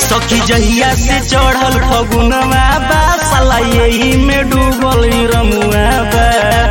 सखी जहिया से चढ़ल फगुनवा बा साला यही में डूबल ई रमुआ बा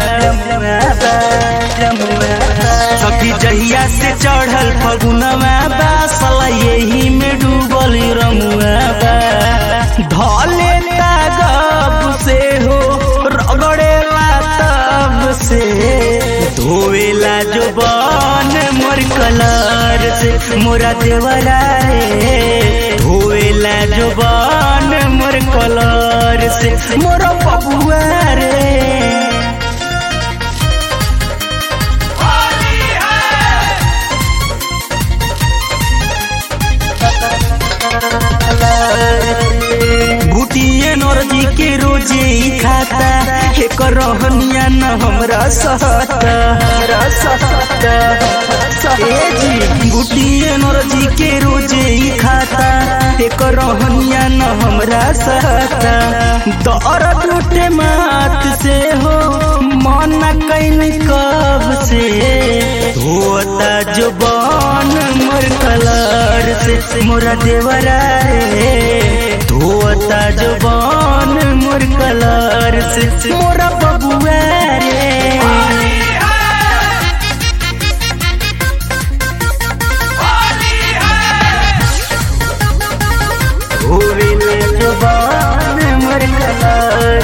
सखी जहिया से चढ़ल फगुनवा बा साला यही में डूबल ई रमुआ बा धले तागब से हो रगड़ेला तब से धोवेला जो बन मोर कलर से मोरा देवरा रे धोवेला जो बन मोर कलर से मोरा बबुआ रे बुटिए नरजी के रोजे ही खाता एक रहनिया न हमरा सहता ए जी बुटिए नरजी के रोजे ही खाता एक रहनिया न हमरा सहता दर्द उठे मात से हो मन कैन कब से होता जो बन मोर कलर से मोरा देवरा रे धोता जो बन मोर कलर से मोरा बबुआ रे धोवेले जो बन मोर कलर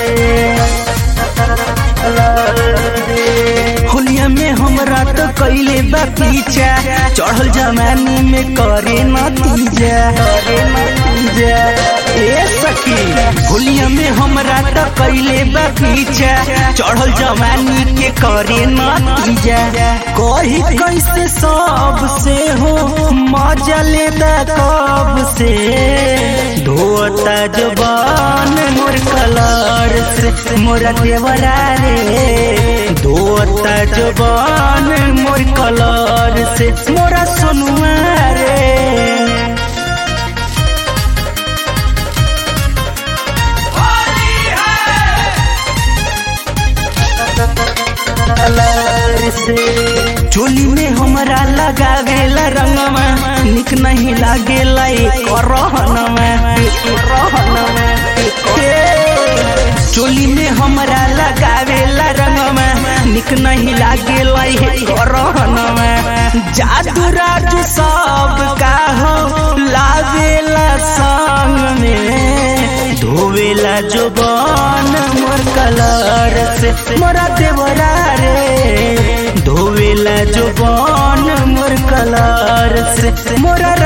से होलिया में हमरा तो कैले बा पीछा चढ़ल जमानी में करे नतीजा करे नतीजा ए सखी होलिया में हमरा तो कैले बा पीछा चढ़ल जमानी के करे नतीजा कही कैसे सब से हो मजा लेता कब से धोता जबान मोर कलर से मोरा देवरा रे धोता जबान मोर कलर से मोरा सोनुआ रे चोली में हमरा लगावेला रंगमा निक नहीं लागेला एक रहनमा रहनमा चोली में हमरा लगावेला रंगमा निक नहीं लागेला एक रहनमा जादू राजू सब का हो लावेला संग में धोवेला जो बन मोर कलर से मोरा देवरा रे धोवेला जो बन मोर कलर से मोरा